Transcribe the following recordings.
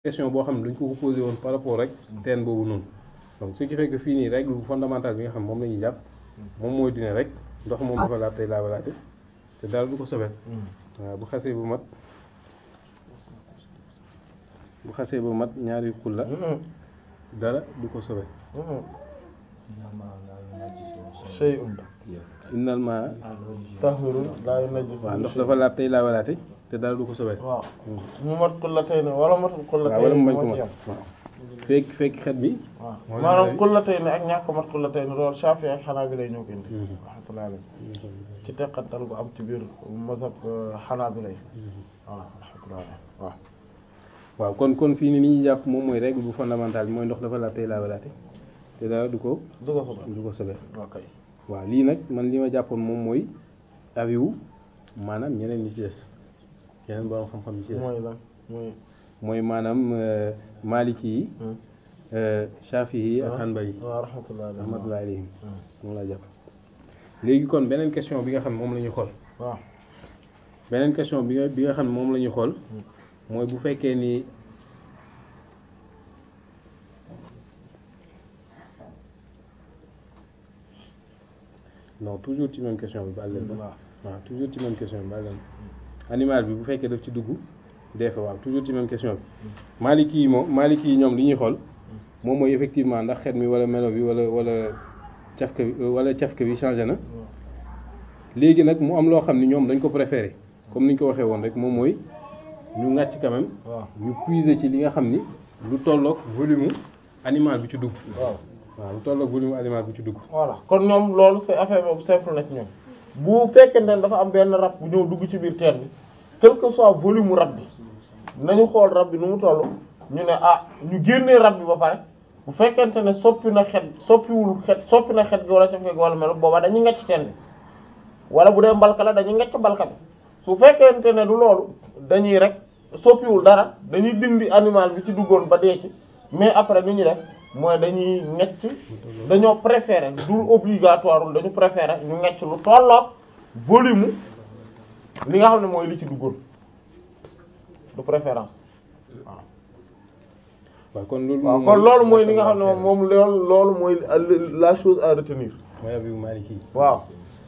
question boo xam ne dañ ko posé woon par rapport rek teen boobu noonu donc ce qui fait que fii nii règle fondamentale bi nga xam moom la ñuy jàpp moom mooy dine rek ndox moom dafa laab tey laabalaate te dara du ko sobet waaw bu xasee bu mat bu xasee bu mat ñaari xulla dara du ko sobet shay'un innal ma tahurun laa yunajjis waaw ndox dafa laab tey laabalaate te dara du ko sobet waaw mu mat kullatayni wala matul waaw wala kullatayni mu bañ ko moo ci mat yem waaw fekk fekk xet bi waaw Moo maanaam leen kullatayni ak ñàkk mat kullatayni loolu Shafi'i ak Hanabila ñoo ko indi rahmatullahi alayhi ci teqantal gu am ci biir mazhab Hanabila waaw rahmatullahi alayhi waaw waaw kon kon fii ni ni ñuy jàpp moom mooy règle bu fondamentale bi mooy ndox dafa laab tey laabalaate te dara du ko du ko sobal du ko sobet ok waaw lii nag man li ma jàppoon moom mooy avis wu maanaam ñeneen ñi ci des yeneen borom xam-xam ñi ci des mooy lan mooy mooy maanaam euh, maliki yi euh, shafi yi ak hanbali yi waaw rahmatullahi alayhi rahmatullahi alayhim moom laa jàpp léegi kon beneen question bi nga xam ne moom la ñuy xool waaw beneen question bi nga bi nga xam ne moom la ñuy xool mooy bu fekkee ni non toujours ci même question bi baal leen waaw waaw toujours ci même question bi baal leen animal bi bu fekkee daf ci dugg dee fa waaw toujours ci même question bi maliki yi moom maliki yi ñoom li ñuy xool moom mooy effectivement ndax xet mi wala melo bi wala wala cafka bi wala cafka bi changé na léegi nag mu am loo xam ni ñoom dañ ko préféré comme ni ñu ko waxee woon rek moom mooy ñu ngàcc quand même waaw ñu puiser ci li nga xam ni lu tolloog volume animal bi ci dugg waaw waaw lu tolloog volume animal bi ci dugg voilà kon ñoom loolu c'est affaire boobu simple na ci ñoom bu fekkente ne dafa am benn rab bu ñëw dugg ci biir teen bi quel que soit volume rab bi nañu xool rab bi nu mu toll ñu ne ah ñu génnee rab bi ba pare bu fekkente ne soppi na xet soppiwul xet soppi na xet gi wala caf gi wala melo booba dañuy ngecc teen bi wala bu dee mbalka la dañuy ngecc mbalka bi su fekkente ne du loolu dañuy rek soppiwul dara dañuy dindi animal bi ci duggoon ba dee ci mais après ni ñu def mooy dañuy ngecc dañoo préférer du obligatoire dañu préférer ñu ngecc lu tolloog volume li nga xam ne mooy li ci duggoon de préférence waaw waaw kon loolu waaw moom kon loolu mooy li nga xam ne moom moom loolu loolu mooy la chose à retenir mooy avis bu maliki yi waaw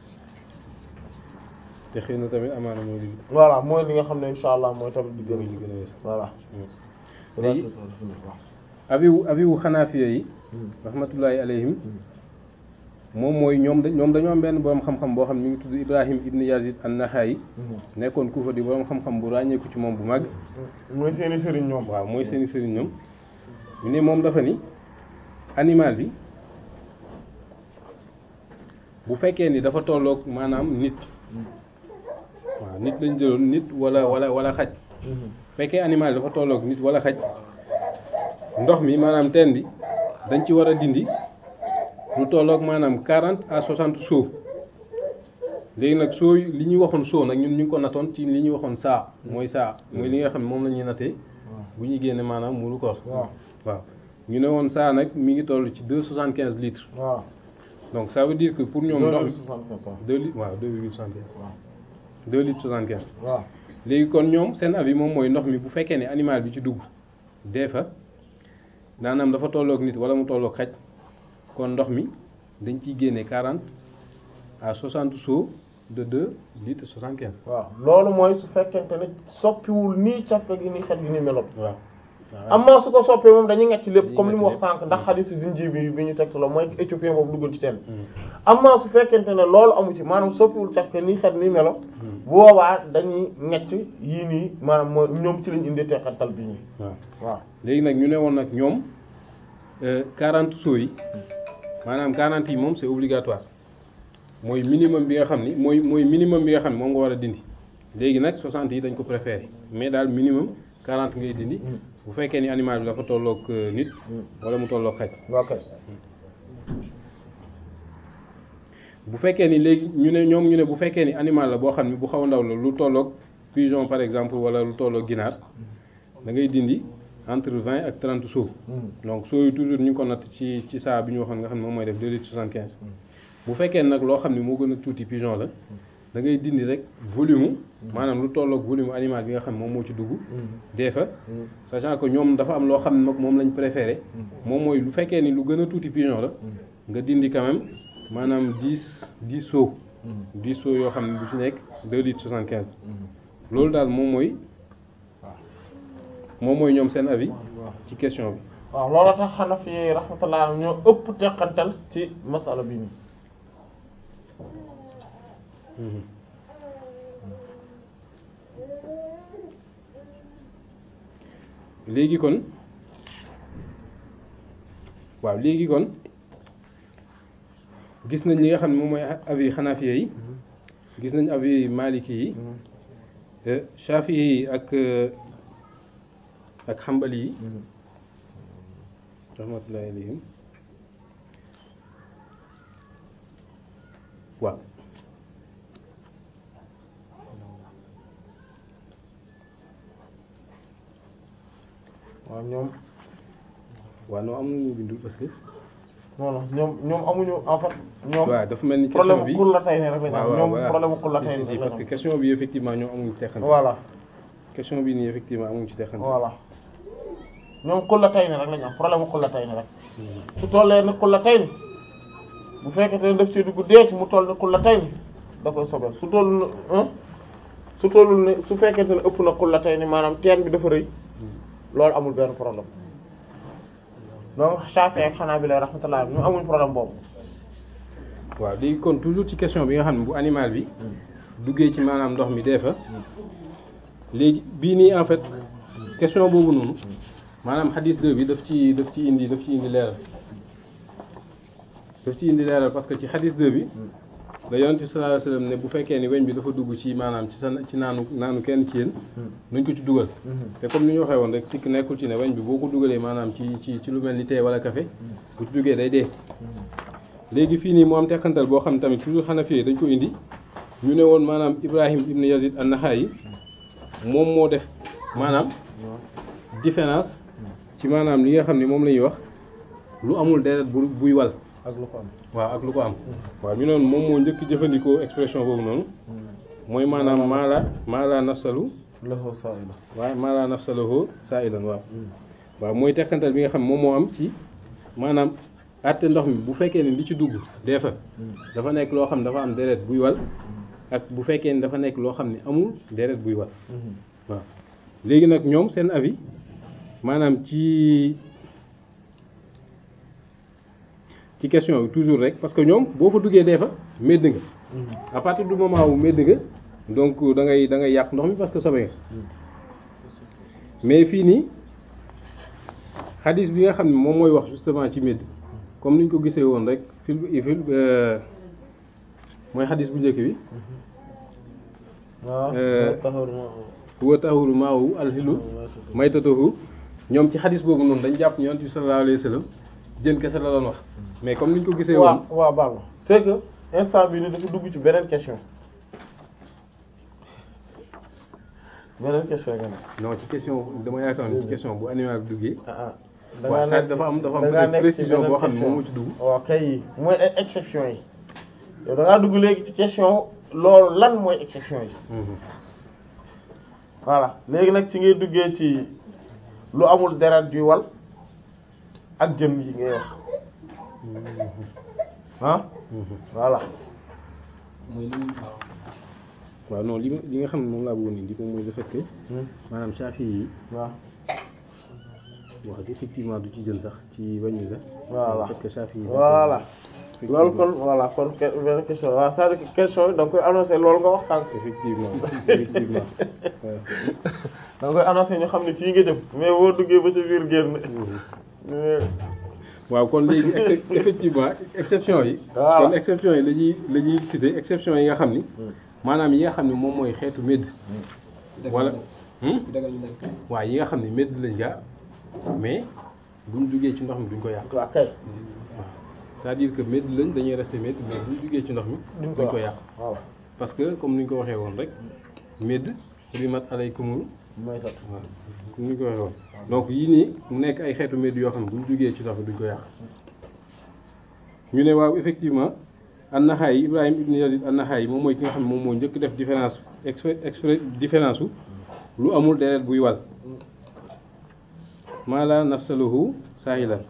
te xëy na tamit amaana mooy li voilà mooy li nga xam ne insha allah mooy tamit di mooy gën li gën a wér voilà léegi avis wu avis wu xanaafiya yi rahmatullahi alayhim moom mooy ñoom da ñoom dañoo am benn borom xam-xam boo xam ne mi ngi tudd Ibrahim ibn Yazid an-Naxa'i nekkoon Kufa di borom xam-xam bu ràññeeku ci moom bu mag mooy seeni sëriñ ñoom waaw mooy seeni sëriñ ñoom ñu ne moom dafa ni animal bi bu fekkee ni dafa tolloog maanaam nit waaw nit lañ jëloon nit wala wala wala xaj fekkee animal dafa tolloog nit wala xaj ndox mi maanaam teen bi dañ ci war a dindi lu tolloog maanaam quarante à soixante seaux léegi nag soo li ñuy waxoon seau nag ñun ñu ngi ko natoon ci li ñuy waxoon saa mooy saa mooy li nga xam ne moom la ñuy natee bu ñuy génne maanaam muuru koor waaw waaw ñu ne woon saa nag mi ngi toll ci deux soixante quinze litres waaw donc ça veut dire que pour ñoom ndox mi waaw deux litres waaw deux virgule soixante quinze deux litres soixante quinze waaw léegi kon ñoom seen avis moom mooy ndox mi bu fekkee ne animal bi ci dugg dee fa daanaam dafa tolloog nit wala mu tolloog xaj kon ndox mi dañ ciy génne quarante à soixante seaux de deux litres soixante quinze waaw loolu mooy su fekkente ne soppiwul nii cafka gi nii xet gi nii meloon waaw amma su ko soppee moom dañuy ngecc lépp Dañuy comme li mu wax ngecc lépp. sànq ndax xadisu zinji bi bi ñu teg la mooy éthiopien boobu duggoon ci teen amma su fekkente ne loolu amu ci maanaam soppiwul cafka nii xet nii melo bu boobaa dañuy ngecc yii nii maanaam mooy ñoom ci lañ indi teqantal bi nii waaw waaw léegi nag ñu ne woon nag ñoom quarante seaux yi maanaam quarante yi moom c'est obligatoire mooy minimum bi nga xam ni mooy mooy minimum bi nga xam ne moom nga war a dindi léegi nag soixante yi dañ ko préféré mais daal minimum quarante ngay dindi bu fekkee ni animal bi dafa tolloog euh, nit wala mu tolloog xaj ok bu fekkee ni léegi ñu ne ñoom ñu ne bu fekkee ni animal la boo xam ne bu xaw a ndaw la lu tolloog pigeon par exemple wala lu tolloog ginaar da ngay dindi entre vingt ak trente seaux donc seaux yi toujours ñu ngi ko natt ci ci saa bi ñu waxoon nga xam ne moom mooy def deux litres soixante quinze bu fekkee nag loo xam ne moo gën a tuuti pigeon la da ngay dindi rek volume maanaam lu tolloog volume animal bi nga xam moom moo ci dugg dee fa sachant que ñoom dafa am loo xam ne nag moom lañ préféré moom mooy lu fekkee ni lu gën a tuuti pigeon la nga dindi quand même maanaam dix dix seaux dix seaux yoo xam ne bu ci nekk deux litres soixante quinze loolu daal moom mooy moom mooy ñoom seen avis ci question bi waaw loolu tax Hanafi yi rahmatullah ñoo ëpp teqantal ci masala bi nii léegi kon waaw léegi kon gis nañ li nga xam ne moom mooy avis Hanafiya yi gis nañ avis Maliki yi Shafi yi ak ak Hanbali yi rahmatullahi alayhim waaw waaw ñoom waaw non am nañu bindul parce que non non ñoom ñoom amuñu en fait ñoom waaw dafa mel ni question problème bi kul la tey ne rek lañ waaw am waaw ñoom voilà. problème kul la tey Si, ne si, rek parce lañ que am question bi effectivement ñoom amuñu teqante voilà question bi nii effectivement amuñu ci teqante voilà ñoom kul la tey ne rek lañ am problème kul la tey ne rek su tollee ni kul la tey ni bu fekkente ne daf ci dugg deec mu toll ni kul la tey ni da koy sobel su toll ni hein su tollul ni su fekkente ne ëpp na kul la tey ni maanaam teen bi dafa rëy loolu amul benn problème donc Shafi'i ak Hanabila rahmatullah ñu amuñ problème boobu waaw léegi kon toujours ci question bi nga xam ne bu animal bi duggee ci maanaam ndox mi dee fa léegi bii nii en fait question boobu noonu maanaam hadis 2 bi daf ci daf ci indi daf ci indi leeral daf ci indi leeral parce que ci hadis 2 bi la yonent bi sallallahu alayhi wasallam ne bu fekkee ni weñ bi dafa dugg ci maanaam ci sa ci naanu naanu kenn ci yéen nuñ ko ci dugal te comme ni ñu waxee woon rek sikk nekkul ci ne weñ bi boo ko dugalee maanaam ci ci ci lu mel ni thé wala café bu ci duggee day dee léegi fii nii mu am teqantal boo xam ne tamit toujours Hanafi dañ ko indi ñu ne woon maanaam Ibrahim ibn Yazid an-Naxa'i moom moo def maanaam différence ci maanaam li nga xam ne moom la ñuy wax lu amul deret bu buy wal ak lu ko am waaw ak lu ko am waaw ñu noonu moom moo njëkk jëfandikoo expression boobu noonu mooy maanaam maala maala nafsalu lahu sa'ila waaw maala nafsalahu sa'ilan waaw waaw mooy teqantal bi nga xam moom moo am ci maanaam àtte ndox mi bu fekkee ne li ci dugg dee fa dafa nekk loo xam ne dafa am deret buy wal ak bu fekkee ne dafa nekk loo xam ne amul deret buy wal waaw léegi nag ñoom seen avis maanaam ci ci question bi toujours rek parce que ñoom boo fa duggee dee fa medd nga à partir du moment wu medd nga donc da ngay da ngay yàq ndox mi parce que sobe nga mais fii nii xadis bi nga xam ne moom mooy wax justement ci medd comme ni ñu ko gisee woon rek fil fil mooy xadis bu njëkk bi waaw Euh, taxawul huwa tahuru maahu alxilu maytatuhu ñoom ci xadis boobu noonu dañ jàpp yonent bi sallallahu alayhi wa sallam jën kese la doon wax mais comme ni ñu ko gisee woon waaw waaw baal ma c'est que instant bi ni dafa dugg ci beneen question beneen question nga ne non ci question dama yaakaar ne ci question bu animal bi duggee ah ah da waaw ngaa ça dafa am dafa am da ngaa peut-être nekk ci précision beneen boo xam ne question. moom moo ci dugg waaw kay mooy ay exception yi yow da ngaa dugg léegi ci question loolu lan mooy exception yi Mhm. voilà léegi nag ci ngay duggee ci lu amul deret juy wal ak jëm yi ngay wax ah Mhm. voilà waaw non li ma li nga xam ne moom laa bëggoon indi moom mooy le fait que maanaam Shafi yi waaw wax effectivement du ci jën sax ci wàññi la Voilà. le fait que Shafi yi voilà loolu kon voilà kon ke- benn question waaw c'est-à-dire que question yi da nga koy annoncé loolu nga wax sànq effectivement effectivement waaw. da nga koy annoncé ñu xam ne fii nga jëm mais boo duggee ba ci biir génn mais waaw kon léegi ex- effectivement exception yi Voilà. kon exception yi la ñuy la ñuy citer exception yi nga xam ni maanaam yi nga xam ne moom mooy xeetu médd wala hmm? waaw yi nga xam ne médd lañ gaa mais buñ duggee ci ndox mi duñ ko yàq waaw kay c'est-à-dire que médd lañ dañuy rester médd mais buñ duggee ci ndox mi duñ duñ ko ko yàq yàq voilà parce que comme ni ñu ko waxee woon rek médd rimat alaykumul mooy tat waaw comme ni ñu ko waxee woon donc yii nii mu nekk ay xeetu médd yoo xam ne buñ duggee ci ndox mi duñ ko yàq ñu ne waaw effectivement an-Naxa'i Ibrahim ibn Yazid an-Naxa'i moom mooy ki nga xam ne moom moo njëkk def différence exprès exprès différence su lu amul deret buy wal maa la nafsaluhu saahilan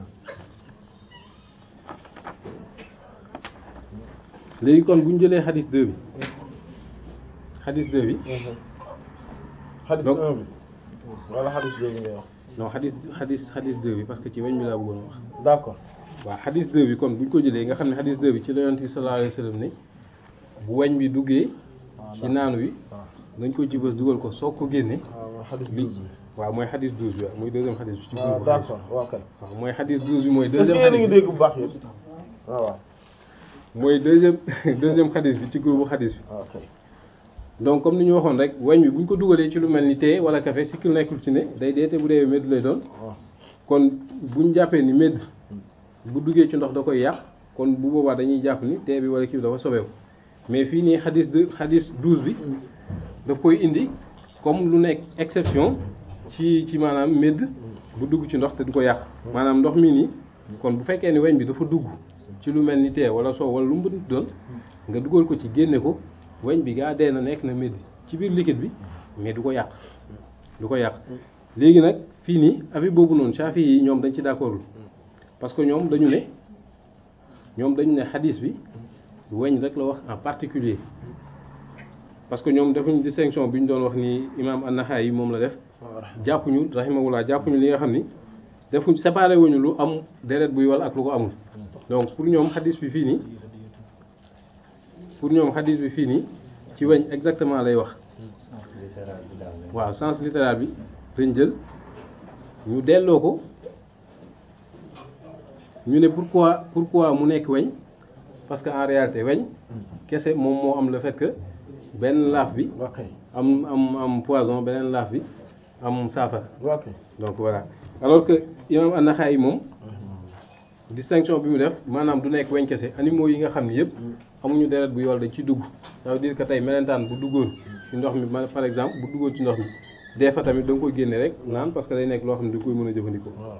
léegi kon bu ñu jëlee xadis 2 bi xadis 2 bi xadis Donc- 1 bi wala xadis 2 bi ngay wax non xadis xadis xadis 2 bi parce que ci weñ bi laa bëggoon a wax d'accord waaw xadis 2 bi kon bu ñu ko jëlee nga xam ne xadis 2 bi ci la yonent bi sallallahu alayhi wa sallam ne bu weñ bi duggee ci naan wi waaw nañ ko ci bës dugal ko soog ko génne waaw mooy xadis li 12 bi waaw mooy xadis 12 bi waaw mooy deuxième xadis bi ci waaw groupe d'accord waaw kay waaw mooy xadis 12 bi mooy est-ce que deuxième yéen a ngi xadis bi dégg bu baax yéen waaw waaw mooy deuxième deuxième xadis bi ci groupe xadis bi waaw kay donc comme ni ñu waxoon rek weñ bi bu ñu ko dugalee ci lu mel ni thé wala café sikkil nekkul ci ne day dee te bu dee médd lay doon waaw kon bu ñu jàppee ni médd bu duggee ci ndox da koy yàq kon bu boobaa dañuy jàpp ni thé bi wala kii bi dafa sobeeku mais fii nii xadis de xadis 12 bi daf koy indi comme lu nekk exception ci ci maanaam médd bu dugg ci ndox te du ko yàq maanaam ndox mi nii kon bu fekkee ni weñ bi dafa dugg ci lu mel ni thé wala soow wala lu mu mënti doon nga dugal ko ci génne ko weñ bi gaa dee na nekk na médd ci biir liquide bi mais du ko yàq du ko yàq léegi nag fii nii avis boobu noonu Shafi yi ñoom dañ ci d'accordul parce que ñoom dañu ne ñoom dañu ne xadis bi weñ rek la wax en particulier parce que ñoom defuñu distinction bi ñu doon wax ni imam an-Naxa'i moom la def jàppuñu rahimahullah jàppuñu li nga xam ni defuñ séparé wuñu lu am deret buy wal ak lu ko amul donc pour ñoom xadis bi fii nii pour ñoom xadis bi fii nii ci weñ exactement lay wax waaw sens littéral bi dañ jël ñu delloo ko ñu ne pourquoi pourquoi mu nekk weñ parce que en réalité weñ kese moom moo am le fait que benn laaf bi ok am am am poison beneen laaf bi am saafara ok donc voilà alors que imam an-Naxa'i moom distinction bi mu def maanaam du nekk weñ kese animaux yi nga xam ne yëpp amuñu deret bu yool dañ ci dugg ça veut dire que tey melentaan bu duggoon ci ndox mi ma- par exemple bu duggoon ci ndox mi des fois tamit da nga koy génne rek naan parce que day nekk loo xam ne da nga koy mën a jëfandikoo voilà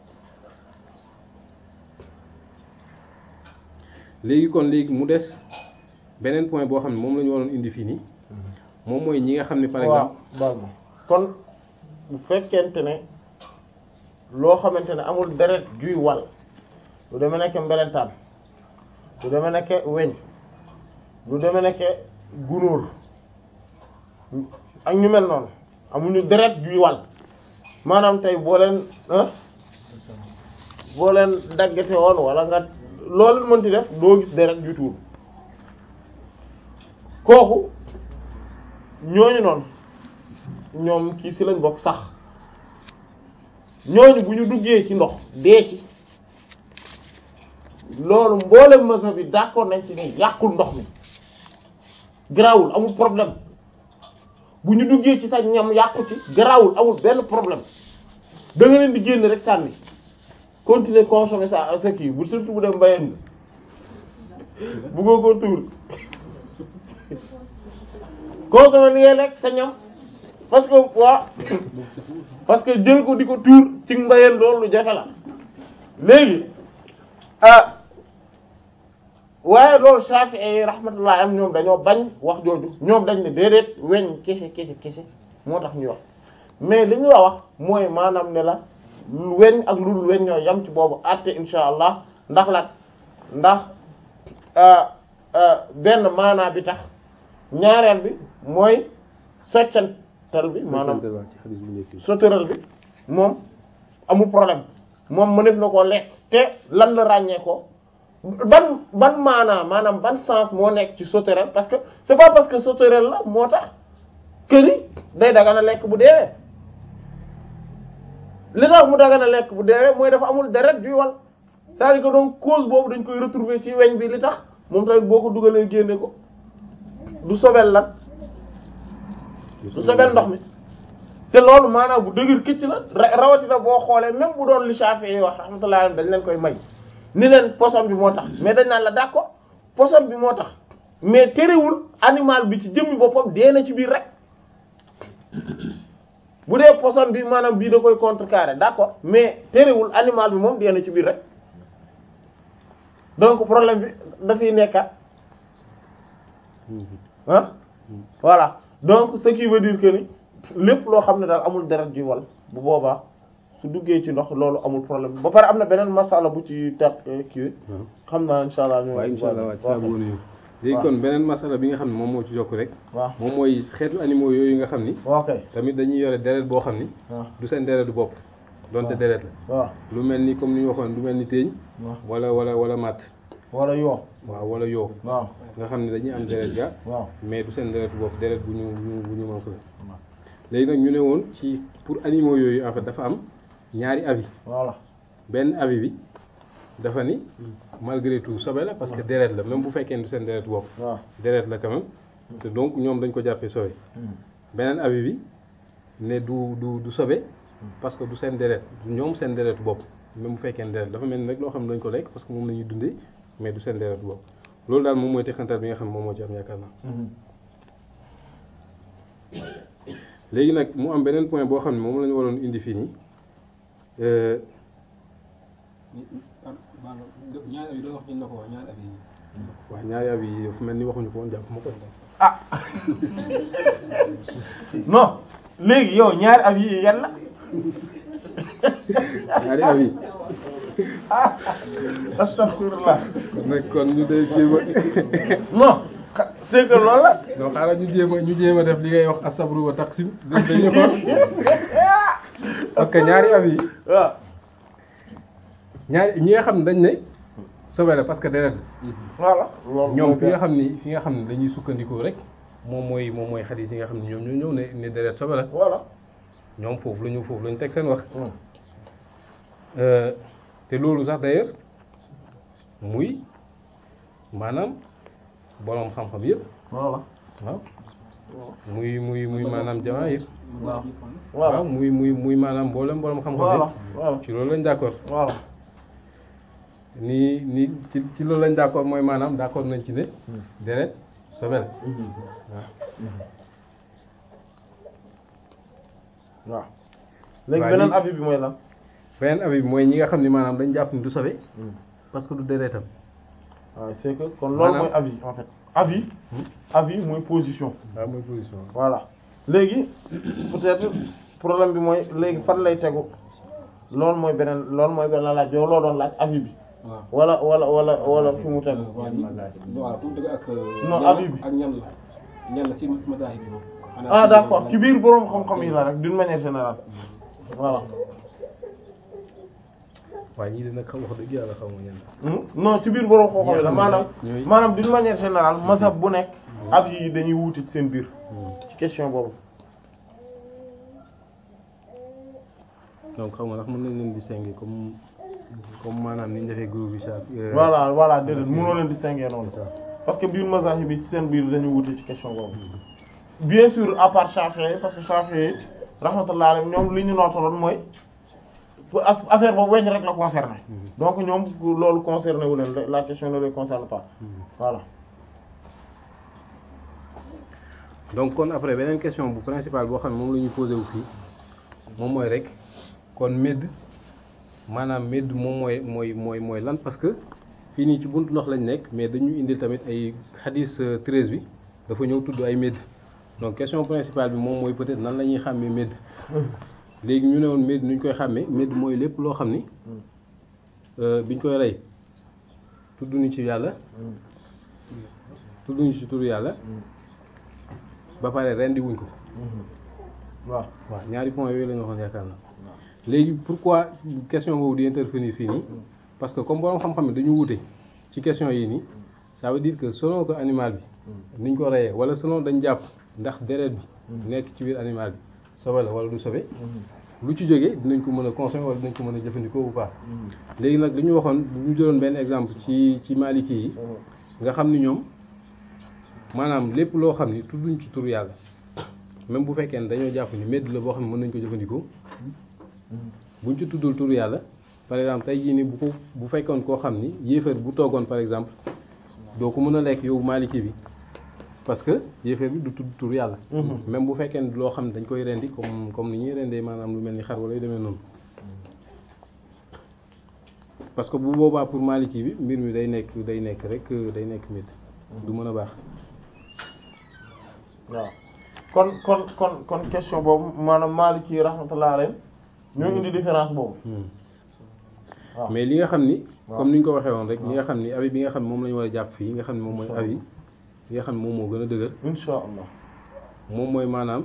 léegi kon léegi mu des beneen point boo xam ne moom la ñu waroon indi fii nii moom mooy ñi nga xam ne par waaw exemple baal ma kon bu fekkente ne loo xamante ne amul deret juy wal lu deme nekke mbelentaan lu deme nekke weñ lu deme nekke gunóor ak ñu mel noonu amuñu deret juy wal maanaam tey boo leen ah boo leen daggate woon wala nga loolu mënti def doo gis deret juy tuur kooku ñooñu noonu ñoom kii ci lañ bokk sax ñooñu bu ñu duggee ci ndox dee ci loolu mboolem mazhab bi d'accord nañ ci ne yàqul ndox mi garaawul amul problème bu ñu duggee ci sa ñam yàqu ci garaawul amul benn problème da nga leen di génn rek sànni continuer consommer sa sa kii bu surtout bu dem mbayeen bi buggoo ko tuur consommer li ngay lekk sa ñam parce que waa parce que jël ko di ko tuur ci mbayeen loolu lu jafe la léegi ah waaye loolu Shafi'i rahmatullah am ñoom dañoo bañ wax jooju ñoom dañ ne déedéet weñ kese kese kese moo tax ñuy wax mais li ñu la wax mooy maanaam ne la lu weñ ak lu dul weñ ñoo yam ci boobu àtte insha allah ndax la ndax ah, ah, benn maanaa bi tax ñaareel bi mooy soccantal bi maanaam ci xadis bu njëkk bi sauterelle bi moom amul problème moom mënef na koo lekk te lan la ràññee ko ban ban maanaa maanaam ban sens moo nekk ci sauterelle parce que c'est pas parce que sauterelle la moo tax këni day dagana lekk bu deewee li tax mu dagana lekk bu deewee mooy dafa amul deret juy wal c'est-à-dire que donc cause boobu dañ koy retrouver ci weñ bi li tax moom tamit boo ko dugalee génne ko du sobel lan du sobel ndox mi te loolu maanaam bu dëgër këcc la ra- rawatina boo xoolee même bu doon li Shafi'i yi wax rahmatullah alayhi dañ leen koy may ni leen poson bi moo tax mais dañ naan la d'accord poson bi moo tax mais terewul animal bi ci jëmmi boppam dee na ci biir rek bu dee poson bi maanaam bii da koy contrecarrer d'accord mais terewul animal bi moom dee na ci biir rek donc problème bi dafay nekkat ah voilà donc ce qui veut dire que ni lépp loo xam ne daal amul deret ji wal bu boobaa su duggee ci ndox loolu amul problème ba pare am na beneen masala bu ci teg kii xam naa insha allah ñu waaw insha allah waaw ci laa bëggoon a ñëw léegi waaw. kon beneen masala bi nga xam ne moom moo ci jokk rek waaw moom mooy xeetu animaux yooyu nga xam ni ok tamit dañuy yore deret boo xam ni waaw du seen deret du bopp donte waaw. deret la waaw lu mel ni comme ni ñu waxoon lu mel ni téeñ waaw wala wala wala matt wala yoo waaw wala yoo waaw nga xam ne dañuy am deret ga waaw mais du seen deret bopp deret bu ñu bu ñu bu ñu manqué la léegi nag ñu ne woon ci pour animaux yooyu en fait dafa am ñaari avis voilà benn avis bi dafa ni malgré tout sobe la parce que deret la même bu fekkee ne du seen deret bopp waaw deret la quand même te donc ñoom dañ ko jàppee sobe beneen avis bi ne du du du sobe parce que du seen deret du ñoom seen deret bopp même bu fekkee ne deret dafa mel ni rek loo xam ne dañ ko lekk parce que moom la ñuy dundee mais du seen deret bopp loolu daal moom mooy texantal bi nga xam ne moom moo ci am yaakaar naa léegi nag mu am beneen point boo xam ne moom la ñu waroon indi fii nii euh, ñaari abi doon wax ci na ko wax ñaari abi yi waaw ñaari avis yi dafa mel ni waxuñu ko woon jàpp ma ko ah non léegi yow ñaari avis yi yan la ñaari avis ah astaghfirullah nag kon ñu dee jéem a non xa- c'est que loolu la non xaaral ñu jéem a ñu jéem a def li ngay wax asabru wa taqsim dañu ko parce que ñaari avis yi waaw ñaari ñi nga xam ne dañ ne sobe la parce que deret la voilà loolu ñoom fi nga xam ni fi nga xam ne dañuy sukkandikoo rek moom mooy moom mooy xadis yi nga xam ne ñoom ñoo ñëw ne ne deret sobe la voilà ñoom foofu la ñu foofu la ñu teg seen wax Hmm. Euh, te loolu sax d'ailleurs muy maanaam boroom xam-xam yëpp voilà waaw muy muy muy maanaam jamaahir waaw waaw voilà muy muy muy maanaam mboolem boroom xam-xam voilà yëpp voilà ci loolu lañ d'accord voilà ni ni ci ci loolu lañ d'accord mooy maanaam d'accord nañ ci ne deret sobe la waaw waaw léegi waaye beneen li- avis bi mooy lan beneen avis bi mooy ñi nga xam ni maanaam dañ jàpp ni du sobe parce que du deretam waaw c'est que kon loolu Maanaam- mooy avis en fait avis avis mooy position waaw mooy position voilà léegi peut-être problème bi mooy léegi fan lay tegu loolu mooy beneen loolu mooy beneen laaj yow loo doon laaj avis bi waaw wala wala wala wala fi mu tegu waaw ñi waaw fu mu dëgg ak Non, ñan abi bi. ak ñan la ñan la si mazahib bi moom ah d'accord ci biir boroom xam-xam yi la rek d'une manière générale voilà waaye ñii dina xam wax dëgg yàlla xaw ma ñan Hmm? non ci biir boroom xam-xam yi la maanaam ñooy- maanaam d'une manière générale mazhab bu nekk avis yi dañuy wuute ci seen biir ci question boobu donc xaw ma ndax mën nañ leen distinguer comme comme maanaam ni ñu defee groupe bi saa voilà voilà déedéet mënoo leen distinguer noonu parce que biir mazahib bi ci seen biir dañu wute ci question boobu bien sûr à part Shafi'i parce que Shafi'i rahmatullah alayhi ñoom li ñu nootaloon mooy aff- affaire boobu weñ rek la concerné donc ñoom loolu concerné wu leen la question ne les concerne pas voilà donc kon après beneen question bu principale boo xam ne moom la ñuy posé wu fii moom mooy rek kon médd maanaam médd moom mooy mooy mooy mooy lan parce que fii nii ci buntu ndox lañ nekk mais dañu indil tamit ay xadis 13 bi dafa ñëw tudd ay médd donc question principale bi moom mooy peut-être nan la ñuy xàmmee médd léegi ñu ne woon médd nu ñu koy xàmmee médd mooy lépp loo xam ni euh, biñ koy rey tudd ñu ci yàlla tudd ñu ci turu yàlla ba pare rendi wuñ ko waaw waaw ñaari points yooyu la ñu waxoon yaakaar na léegi pourquoi question boobu di intervenir fii nii parce que comme borom xam-xam ne dañu wute ci question yi nii ça veut dire que selon que animal bi niñ ko reyee wala selon dañ jàpp ndax deret bi nekk ci biir animal bi sobe la wala du sobe lu ci jógee dinañ ko mën a consommer wala dinañ ko mën a jëfandikoo ou pas léegi nag li ñu waxoon bu ñu jëloon benn exemple ci ci maliki yi nga xam ni ñoom maanaam lépp loo xam ni tudduñ ci turu yàlla même bu fekkee ne dañoo jàpp ni medd la boo xam ne mën nañ ko jëfandikoo buñ ci tuddul turu yàlla par exemple tey jii ni bu ko bu fekkoon koo xam ni yéefar bu toogoon par exemple doo ko mën a lekk yow maliki bi parce que yéefar bi du tudd turu yàlla même bu fekkee ne loo xam ne dañ koy rendi comme comme ni ñuy rendee maanaam lu mel ni xar wala yu demee noonu parce que bu boobaa pour Maliki bi mbir mi day nekk day nekk rek day nekk mit du mën a baax waaw kon kon kon kon question boobu maanaam Maliki rahmatullah alayhi ñoo indi différence boobu waaw mais li nga xam ni waaw. comme ni ñu ko waxee woon rek li nga xam ni avis bi nga xam ne moom la ñu war a jàpp fii nga xam ne moom mooy avis bi nga xam ne moom moo gën a dëgër insha allah moom mooy maanaam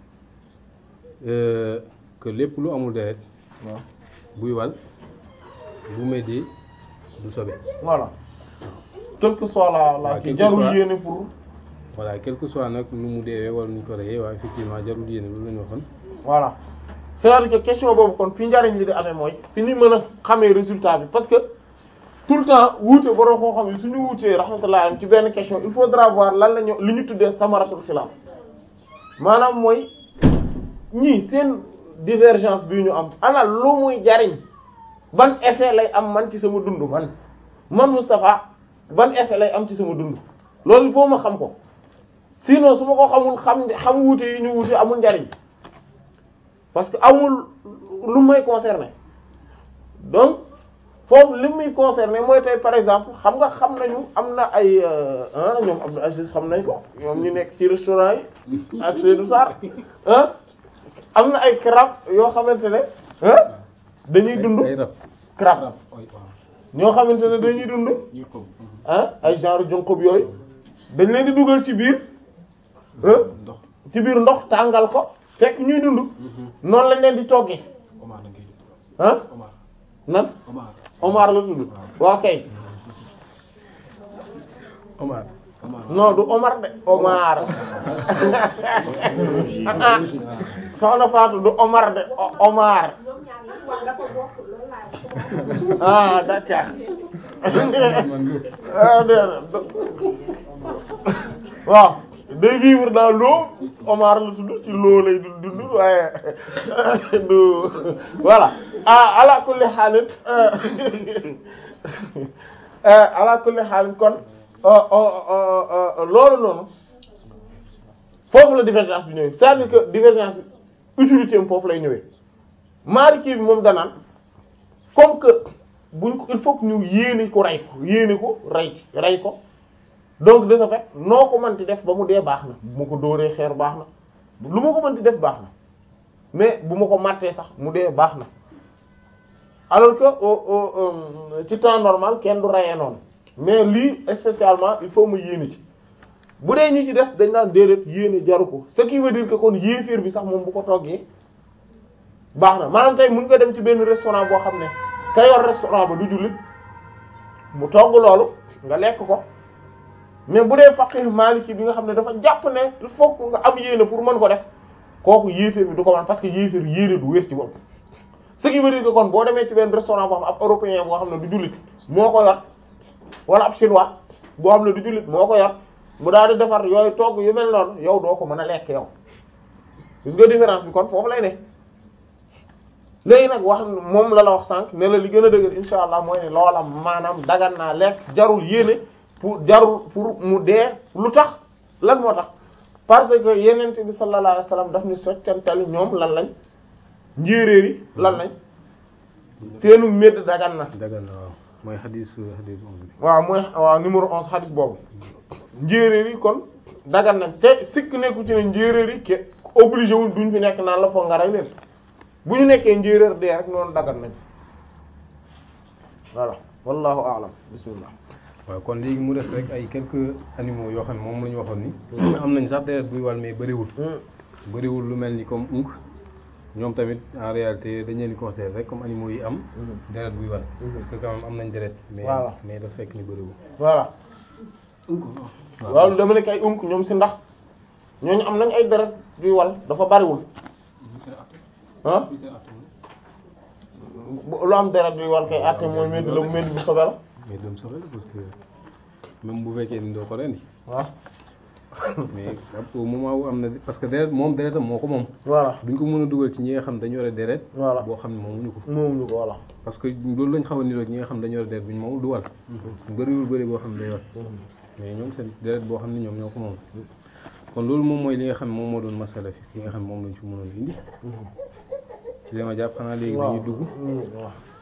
euh, que lépp lu amul deret waaw buy wal bu méddee du sobe voilà quel que soit la la waaw, kii quel que jarul soit- yéene pour voilà quel que soit nag nu mu deewee wala nu ñu ko reyee waaye effectivement jarul yéene loolu la ñu waxoon voilà c'est-à-dire que question boobu kon fi njariñ li di amee mooy fi ni mën a xamee résultat bi parce que tout le temps wuute borom koo xam ne suñu wuutee rahmatullah alayhi ci benn question il faudra voir lan la ñu li ñu tuddee samaratul xilaaf maanaam mooy ñii seen divergence bi ñu am ana lu muy jariñ ban effet lay am man ci sama dund man man Moustapha ban effet lay am ci sama dund loolu il faut ma xam ko sinon su ma ko xamul xam xam wuute yi ñu wuute amul njariñ parce que amul lu may concerné donc foofu li muy concerné mooy tey par exemple xam nga xam nañu am na ay ah ñoom Abdou Aziz xam nañ ko ñoom ñu nekk ci restaurant yi ak Seydou Sarr ah am na ay crabe yoo xamante ne ah dañuy dund ay rab crabe oy waaw ñoo xamante ne dañuy dund ñuy xob ah ay genre jonkob yooyu dañ leen di dugal ci biir ah ndox ci biir ndox tàngal ko fekk ñuy dund noonu lañ leen di toggee Omar da ngay def ah Omar nan Omar Omar la tudd waa kay Omar Omar non du Omar de Omar ah soxna Fatou du Omar de O- Omar ñoom ñaar yi wax dafa bokk loolu laa wax. ah d'accord man du ah déedéet waaw day vivre dans l'eau Omar la tudd ci l'eau lay dund dund waaye du voilà ah ala kulli xaalin ala kulli xaalin kon loolu noonu foofu la divergence bi ñëwee c'est-à-dire que divergence bi utilité am foofu lay ñëwee Maliki bi moom danaan comme que buñ ko il faut que ñu yéene ko rey ko yéene ko rey rey ko donc de ce fait noo ko mënti def ba mu dee baax na bu ma ko dóoree xeer baax na lu ma ko mënti def baax na mais bu ma ko màttee sax mu dee baax na alors que au au euh, ci temps normal kenn du reyee noonu mais lii spécialement il faut mu yéene ci bu dee ñi ci des dañ naan déedéet yéene jaru ko ce qui veut dire que kon yéeféer bi sax moom bu ko toggee baax na maanaam tey mën nga dem ci benn restaurant boo xam ne ka yor restaurant ba du jullit mu togg loolu nga lekk ko mais bu dee faqih maliki bi nga xam ne dafa jàpp ne il faut que nga am yéene pour mën ko def kooku yéeféer bi du ko man parce que yéeféer yéene du wér ci bopp ce qui veut dire que kon boo demee ci benn restaurant boo xam ab européen boo xam ne du jullit moo ko yor wala ab chinois boo xam ne du jullit moo ko yor mu daal di defar yooyu togg yu mel noonu yow doo ko mën a lekk yow gis nga différence bi kon foofu lay ne léegi nag wax moom la la wax sànq ne la li gën a dëgër insha allah mooy ne loola maanaam dagan naa lekk jarul yéene pour jarul pour mu dee lu tax lan moo tax parce que yenente bi sallallahu alayhi wasallam daf ni soccantali ñoom lan lañ njéeréer yi lan lañ seenu médd dagan na dagal na waaw mooy xadis xadis om bi waaw mooy waaw numéro onze hadith boobu njéeréer yi kon dagan nañ te sikk nekku ci ne njéeréer yi ke obligé wul duñ fi nekk naan la foog nga rey leen bu ñu nekkee njéeréer dee rek noonu dagan nañ voilà wallahu a'lam bismillah waaw kon léegi mu des rek ay quelques animaux yoo xam ne moom la ñu waxoon ni am nañ sax deret buy wal mais bëriwul bëriwul lu mel ni comme unk ñoom tamit en réalité dañ leen di considérer rek comme animaux yi am deret buy wal parce que quand même am nañ deret mais Voilà. mais dafa fekk ni bëriwul voilà unk waaw dama nekk ay unk ñoom si ndax ñooñu am nañ ay deret yuy wal dafa bariwul ah bu- lu am deret yuy wal kay àtte mooy medd la medd bu sobe la mais dem soxla parce que même bu fekkee ni doo ko rendi waaw mais ab au moment où am na parce que deret moom deretam moo ko moom voilà duñ ko mën a dugal ci ñi nga xam dañu yore deret Voilà. boo xam ne moomuñu ko moom ñu ko voilà parce que loolu lañ xaw a niroog ñi nga xam dañu yore deret bu ñu moom du wal bëriwul bëri boo xam ne day wal mais ñoom seen deret boo xam ne ñoom ñoo ko moom kon loolu moom mooy li nga xam ne moom moo doon masala fi li nga xam ne moom lañ ci mënoon indi ci li ma jàpp xanaa léegi dañuy dugg Mm, waaw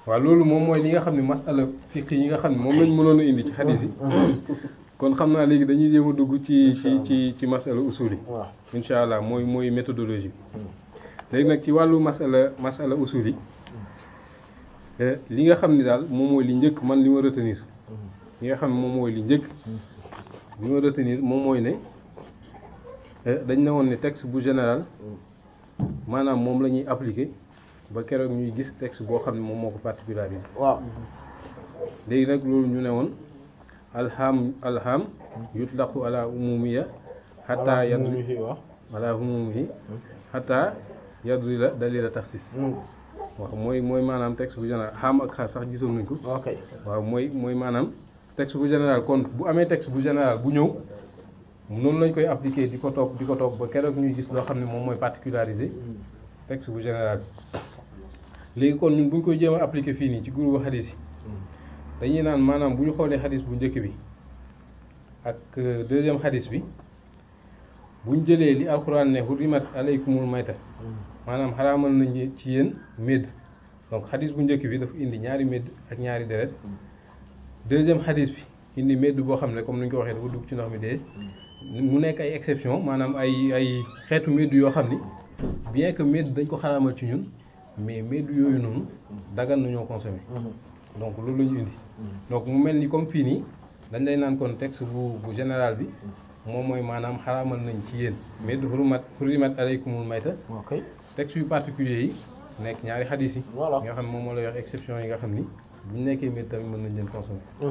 waaw loolu moom mooy li nga xam ne masala fiqh yi nga xam ne moom lañ mënoon a indi ci xadis yi kon xam naa léegi dañuy jéem a dugg ci ci ci ci masala usul yi waaw incha allah mooy mooy méthodologie léegi nag ci wàllu masala masala usul yi eh, li nga xam ni daal moom mooy li njëkk man li ma retenir li nga xam ne moom mooy li njëkk li ma retenir moom mooy ne eh, dañ ne woon ne texte bu général maanaam moom la ñuy appliquer ba keroog ñuy gis texte boo xam ne moom moo ko particularisé waaw léegi nag loolu ñu ne woon alham alham yutlaqu ala umumiya hatta yadri waaw ala umumihi hatta yadri la dalila taxsis waaw mooy mooy maanaam texte bu général xam ak xaas sax gisoon nañ ko ok waaw mooy mooy maanaam texte bu général kon bu amee texte bu général bu ñëw noonu lañ koy appliquer di ko topp di ko topp ba keroog ñuy gis loo xam ne moom mooy particularisé texte bu général bi léegi kon ñun bu ñu koy jéem a appliquer fii nii ci groupe xadis yi dañuy naan maanaam bu ñu xoolee xadis bu njëkk bi ak euh, deuxième xadis bi bu ñu jëlee li alxuraan ne hurrimat alaykumul mayta maanaam xaraamal nañ ci yéen médd donc xadis bu njëkk bi dafa indi ñaari médd ak ñaari deret deuxième xadis bi indi médd boo xam ne comme ni ñu ko waxee dafa dugg ci ndox mi dee mu nekk ay exception maanaam ay ay xeetu médd yoo xam ni bien que médd dañ ko xaraamal ci ñun mais médd yooyu noonu dagan nañoo consommer donc loolu la ñu indi donc mu mel ni comme fii nii dañ lay naan kon texte bu bu général bi moom mooy maanaam xaraamal nañ ci yéen médd xurumat xurimat alaykumul mayta ok texte yu particulier yi nekk ñaari xadis yi Voilà. nga xam ne moom moo lay wax exception yi nga xam ni bu ñu nekkee médd tamit mën nañ leen consommer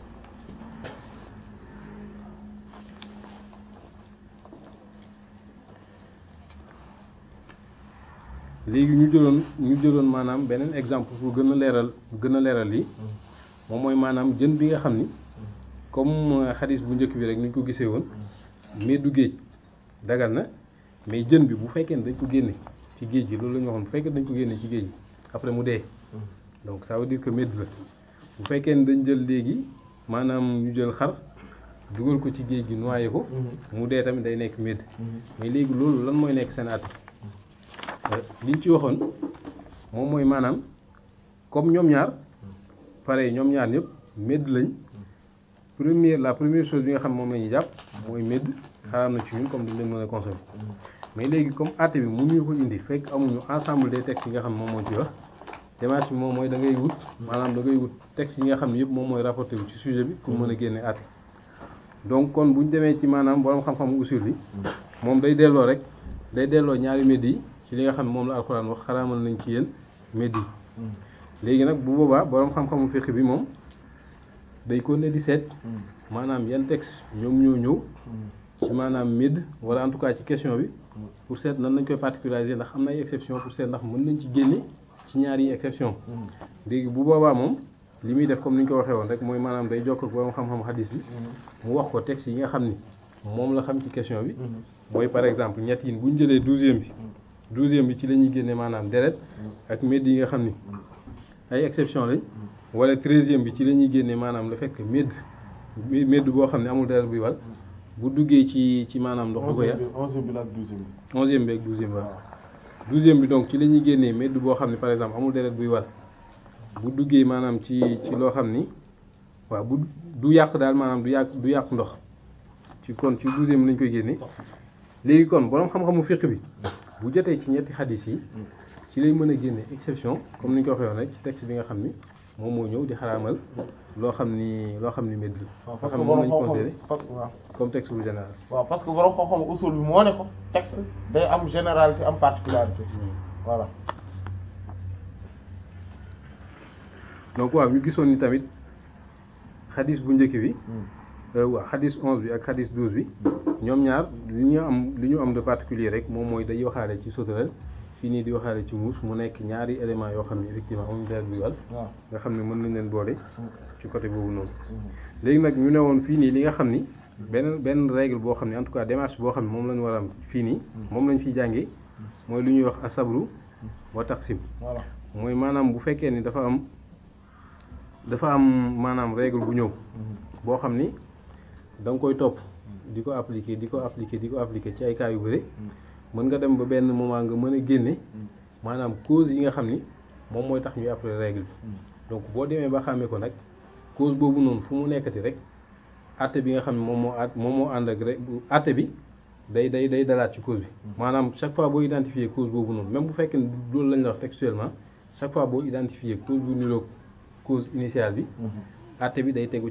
léegi ñu jëloon ñu jëloon maanaam beneen exemple pour gën a leeral gën a leeral lii moom mooy maanaam jën bi nga xam ni comme xadis bu njëkk bi rek ni ñu ko gisee woon mais du géej dagal na mais jën bi bu fekkee ne dañ ko génne ci géej gi loolu la ñu waxoon bu fekkee dañ ko génne ci géej gi après mu dee donc ça veut dire que médd la bu fekkee ne dañ jël léegi maanaam ñu jël xar dugal ko ci géej gi noyé ko mu dee tamit day nekk médd mais léegi loolu lan mooy nekk seen at liñ ci waxoon moom mooy maanaam comme ñoom ñaar pare ñoom ñaar ñëpp médd lañ première la première chose bi nga xam moom la ñuy jàpp mooy médd xaraam na ci ñun comme duñ leen mën a consommer mais léegi comme àtte bi mënuñu ko indi fekk amuñu ensemble des textes yi nga xam moom moo ci wax démarche bi moom mooy da ngay wut maanaam da ngay wut textes yi nga xam ne yëpp moom mooy rapporté wu ci sujet bi pour mën a génne àtte donc kon bu ñu demee ci maanaam borom xam-xamu usul bi moom day delloo rek day delloo ñaari médd yi ci li nga xam ne moom la alxuraan wax xaraamal nañ ci yéen médd yi léegi nag bu boobaa borom xam-xamu fiqh bi moom day ko ne di seet maanaam yan texte ñoom ñoo ñëw ci maanaam médd wala en tout cas ci question bi pour seet nan lañ koy particulariser ndax am na ay exception pour seet ndax mën nañ ci génne ci ñaari exception léegi bu boobaa moom li muy def comme ni ñu ko waxee woon rek mooy maanaam day jokk ak borom xam-xamu hadis bi mu wax ko texte yi nga xam ni moom la xam ci question bi mooy par exemple ñett yi bu ñu jëlee douzième bi douzième bi ci la ñuy génne maanaam deret ak médd yi nga xam ni ay exception lañ wala treizième bi ci la ñuy génne maanaam le fait que médd médd boo xam ne amul deret buy wal bu duggee ci ci maanaam ndox du ko yàq onzième bi la ak douzième bi onzième bi ak douzième bi waaw douzième bi donc ci la ñuy génnee médd boo xam ne par exemple amul deret buy wal bu duggee maanaam ci ci loo xam ni waaw bu du yàq daal maanaam du yàq du yàq ndox ci kon ci douzième bi lañ koy génne léegi kon borom xam-xamu fiqh bi bu jotee ci ñetti xadis yi ci lay mën a génne exception comme ni ñu ko waxee woon rek ci texte bi nga xam ni moom moo ñëw di xaraamal loo xam ni loo xam ni médd la waaw nga parce xam que ne moom borom lañ xam-xam considéré parce que waaw comme texte bu général waaw parce que borom xam-xam usul bi moo ne ko texte day am généralité am particularité voilà donc waaw ñu gisoon ni tamit xadis bu njëkk bi euh, waaw xadis onze bi ak xadis douze bi ñoom ñaar li ñu am li ñu am de particulier rek moom mooy day waxaale ci sauterelle fii nii di waxaale ci muus mu nekk ñaari éléments yoo xam ne effectivement amuñu deret buy wal waaw nga xam ne mën nañ leen boole ci côté boobu noonu léegi nag ñu ne woon fii nii li nga xam ni benn benn règle boo xam ne en tout cas démarche boo xam ne moom la ñu war a am fii nii moom lañ fiy jàngee mooy lu ñuy wax asabru wa taqsim voilà mooy maanaam bu fekkee ni dafa am dafa am maanaam règle bu ñëw boo xam ni da nga koy topp di ko appliquer di ko appliquer di ko appliquer ci ay cas yu bëri mën nga dem ba benn moment nga mën a génne maanaam cause yi nga xam ni moom mooy tax ñuy après règle bi donc boo demee ba xàmmee ko nag cause boobu noonu fu mu nekkati rek àtte bi nga xam ne moom moo at moom moo ànd ak rek àtte bi day day day dalaat ci cause bi maanaam chaque fois boo identifier cause boobu noonu même bu fekkee ne loolu lañ la wax textuellement chaque fois boo identifier cause bu niroog cause initiale bi àtte bi day tegu